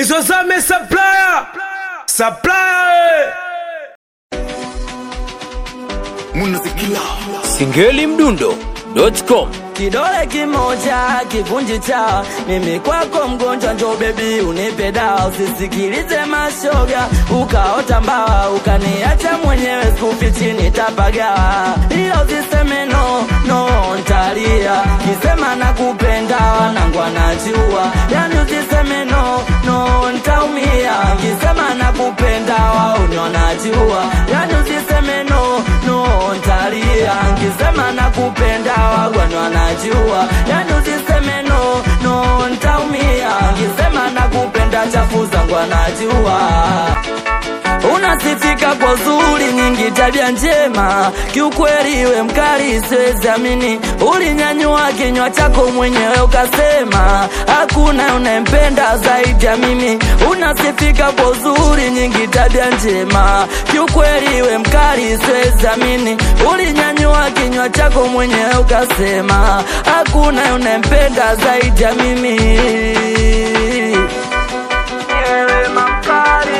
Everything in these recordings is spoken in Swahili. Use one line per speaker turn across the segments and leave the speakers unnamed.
Bizozame supplier. Supplier.
Singeli Mdundo.com
Kidole kimoja kivunji cha mimi kwako mgonjwa, njo bebi unipe dawa, usisikilize mashoga, ukaota mbawa ukaniacha mwenyewe, skufi chini tapagawa, ila usiseme no no, ntalia kisema nakupenda, wanangu anajua, yani usiseme no no, ntaumia kisema nakupenda, wauni wanajua, yani usiseme no no, ntalia kisema nakupenda, wagwani wanajua, yani usiseme no no, ntaumia kisema nakupenda, chafu zangu anajua unasifika kwa zuri nyingi, tabia njema, kiukweli we mkali, siwezi amini. Ulinyanyua kinywa chako mwenyewe ukasema hakuna unayempenda zaidi ya mimi. Unasifika kwa zuri nyingi, tabia njema, kiukweli we mkali, siwezi amini. Ulinyanyua kinywa chako mwenyewe ukasema hakuna unayempenda zaidi ya mimi. Wewe mamkali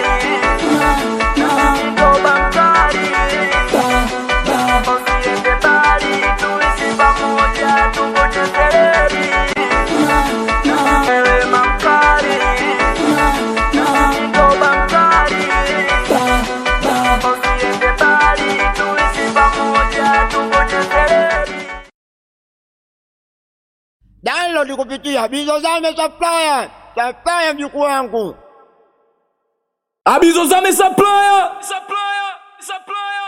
download kupitia Bizozame Supplier, supplier mjukuu wangu.
Abizozame Supplier
Supplier. Supplier.